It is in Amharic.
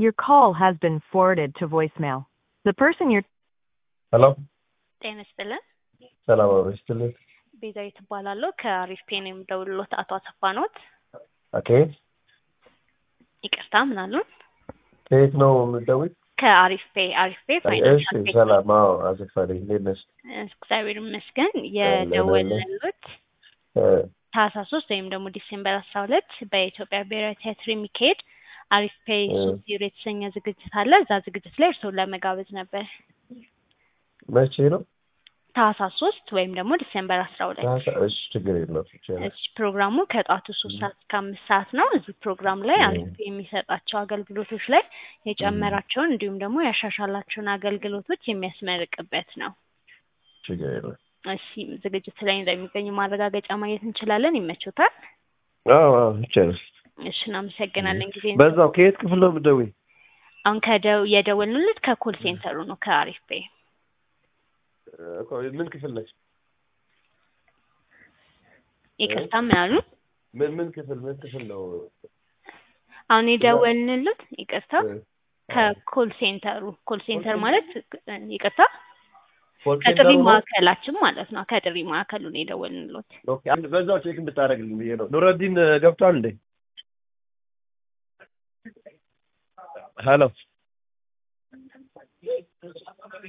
Your call has been forwarded to voicemail. The person you're ሄሎ ጤና ይስጥልን። ሰላም አብሮ ይስጥልኝ። ቤዛዊት እባላለሁ ከአሪፍ ፔን የምደውልሎት አቶ አሰፋ ኖት። ኦኬ ይቅርታ ምን አሉን? ከየት ነው የምትደውይ? ከአሪፍ ፔ አሪፍ ፔ እሺ ፋይናንሻል ፔ ሰላም። አዎ አሰፋ ነኝ። እንዴት ነሽ? እግዚአብሔር ይመስገን። የደወልንሎት እ፣ ታህሳስ ሶስት ወይም ደግሞ ዲሴምበር አስራ ሁለት በኢትዮጵያ ብሔራዊ ቲያትር የሚካሄድ አሪፍ ፔ እ። ሶስት ዜሮ የተሰኘ ዝግጅት አለ። እዛ ዝግጅት ላይ እርስዎን ለመጋበዝ ነበር። መቼ ነው? ታህሳስ ሶስት ወይም ደግሞ ዲሴምበር አስራ ሁለት ታህሳ- እሺ ችግር የለውም ይቻላል። እዚህ ፕሮግራሙ ከጧቱ ሶስት ሰዓት እስከ አምስት ሰዓት ነው። እዚህ ፕሮግራም ላይ እ። አሪፍ የሚሰጣቸው አገልግሎቶች ላይ የጨመራቸውን እንዲሁም ደግሞ ያሻሻላቸውን አገልግሎቶች የሚያስመርቅበት ነው። ችግር የለውም። እሺ ዝግጅት ላይ እንደሚገኙ ማረጋገጫ ማግኘት እንችላለን። ይመቾታል? አዎ አዎ ይቻላል። እሺ እናመሰግናለን። ጊዜ በዛው ከየት ክፍል ነው የምትደውይ? አሁን ከደው የደወልንልት ከኮል ሴንተሩ ነው ከአሪፍ ፔ እኮ ምን ክፍል ነች? ይቅርታ ምን አሉ? ምን ምን ክፍል ምን ክፍል ነው? አሁን የደወልንልት ይቅርታ እ፣ ከኮል ሴንተሩ ኮል ሴንተር ማለት ይቅርታ ኮል ከጥሪ ሴንተሩ ነው? ማዕከላችን ማለት ነው። ከጥሪ ማዕከሉ ነው የደወልንሎት። ኦኬ አንድ በዛው ቼክ ብታደርግልኝ ብዬ ነው። ኑረዲን ገብቷል እንዴ? ሄሎ